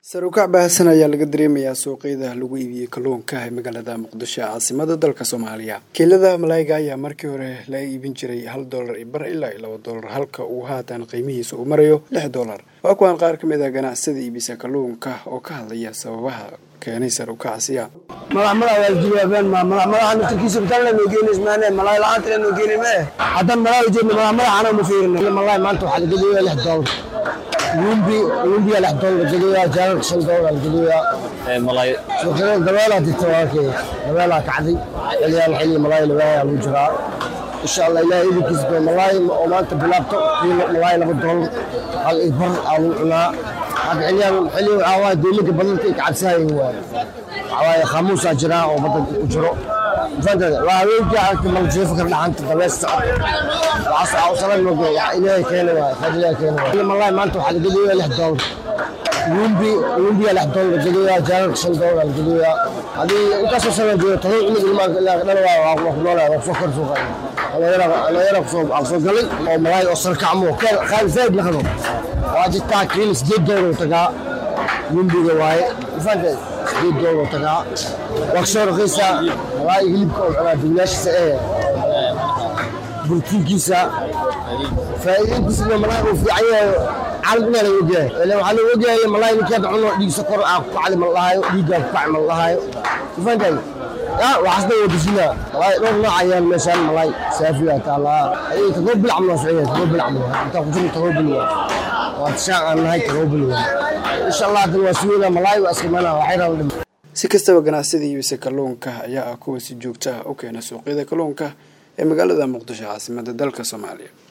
sar ukac baahsan ayaa laga dareemayaa suuqyada lagu iibiyey kalluunka ee magaalada muqdisho ee caasimada dalka soomaaliya kiilada malaayiga ayaa markii hore laga iibin jiray hal doolar iyo bar ilaa iyo laba doolar halka uu haatan qiimihiisa uu marayo lix doolar waa kuwaan qaar ka mid ah ganacsada iibisa kalluunka oo ka hadlaya sababaha keenay sar ukacsiya lumbiya lix doolar geliyaa jaalalka shan doolar geliyaa suuqyada dabeelaa jirta waakee dabeelaa kacday xiliyaan xilli malaay lagaayaa lagu jiraa insha allah ilaah idinkiisa doo malaay oo maanta bilaabto kiilo malaay laba doolar hal iyo bar aa lagu cunaa hadda xiliyaan xilli waxaa waaye doolinka badalka ay kacabsahayin waaye waxaa waaye khaamuusaa jiraa oo badda ku jiro waa haweenkii aragtay maljiifo kar dhaxanta dabees socod waxaas awsalan mogo ilaahay keena waay khayr ilaahay keena waay malaay maanta waxaa la geliyaa lix doolar lumbi lumbiya lix doolar geliyaa jaalalka shan doolar geliyaa hadii intaasoo sana joogo todoba cunug ilmaanka ilaa dhan waa waa ku noolaa waa kusoo kor suuqa dhalinyara kusoo kusoo galay oo malaay oo sarkacmo qaali zaaid naqdo waa jirtaa kiilo sideed doolar tagaa lumbiga waaye ifaanteed sideed doolar tagaa waa kasoo raqiisa malaay hilibka oo cunaa duglaashiisa ee borotiinkiisa faa'iidinkiisa malaay uu fiican yahay caalam inaa laga ogyahay ilan waxaa laga ogyahay malaay ninkeeda cuno dhiigsa kor aa ku kacli ma lahaayo dhiiggaa ku kaci ma lahaayo ifaantahay waxaasna waa bisinaa malaay dhowr nooc ayaan meeshaan malaay saafiga taallaa ayay todoba bil camal waa socya todoba bil camal intaa ku jiro todoba bil waa waa tishaan aan nahay todoba bil waa insha allah hadan waa suweynaa malaay waa iska imaanaa waxay rabaan dhim si kastaba ganacsida iibisa kalluunka ayaa ah kuwa si joogto ah u keena suuqyada kalluunka ee magaalada muqdisho caasimada dalka soomaaliya